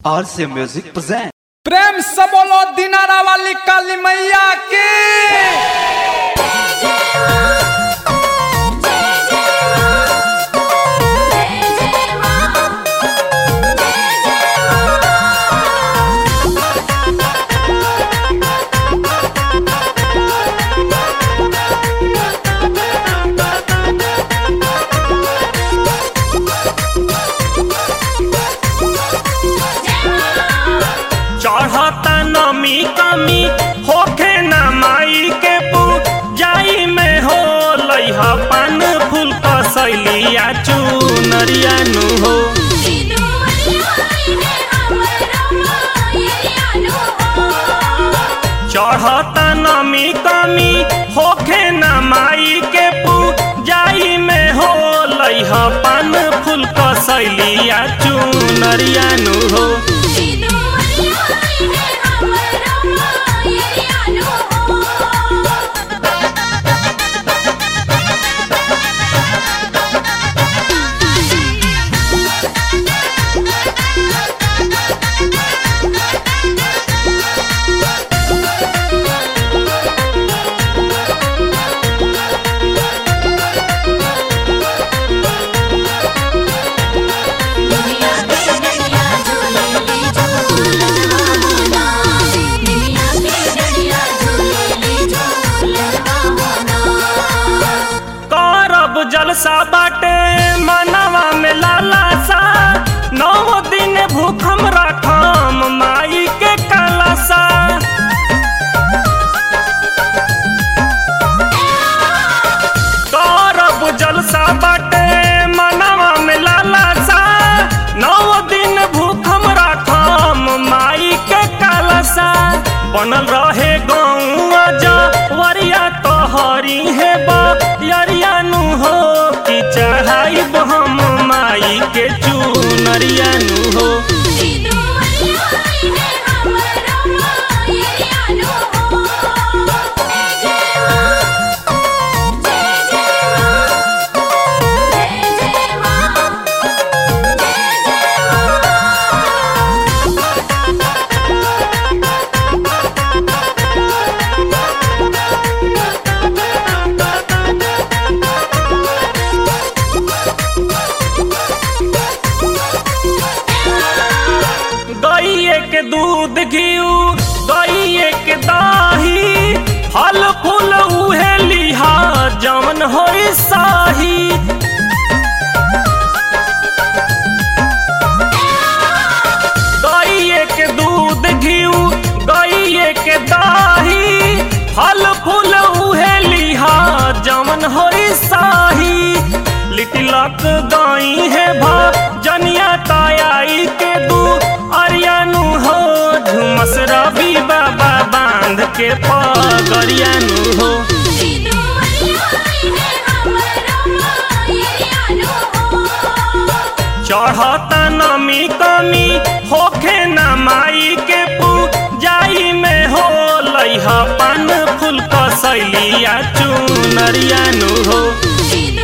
RC Music present. प्रेम से बोलो दिनारा वाली काली मैया की चढ़ता नमी कमी होखे न माई के पूजाई में हो लइहा पान फूल कसैलिया चुनरिया नु हो चढ़ता नमी कमी होखे न माई के पूजाई में हो लइहा पान फूल कसैलिया चुनरिया नु हो करब जलसा बाटे मनवा में लाला सा नौ दिन भूखम रखम माई के कलसा करब जलसा बाटे मनवा में लाला सा नौ दिन भूखम रखम माई के कलसा बनल रहे गौआ जवरिया तोहरी है बरिया नु हो कि चढ़ाई हम माई के चुनरिया नु हो गइए के दूध घिउ गइए के दही फल फूल उहे लिहा जवन होई साही गइए के दूध घिउ गइए के दही फल फूल उहे लिहा जवन होई साही लिटिलक गई है भा जनिया तायाई के दू अरियानु हो झुमस रवि बाबा बांध के पगरियानु हो चढ़ता नमी कमी होखे न माई के पूजाई में हो लइहा पान फूल कसैलिया चुनरिया नु हो